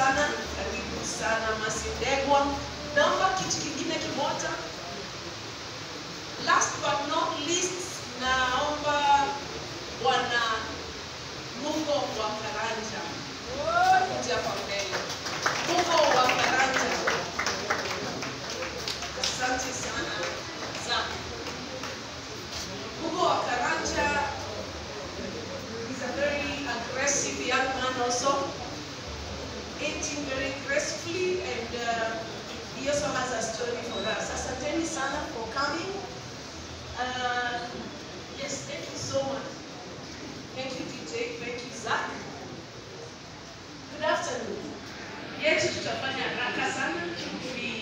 sana, karibu sana Masindegwa. Naomba kiti kingine kimoja. Last but not least, naomba bwana Mungo wa Karanja kuja hapa mbele. Mungo wa Karanja, asante sana sana. Mungo wa Karanja is a very aggressive young man also, aging very gracefully and uh, he also has a story for us. Asanteni sana for coming. Uh, yes, thank you so much. Thank you DJ, thank you Zach. Good afternoon. Yetu tutafanya haraka sana. We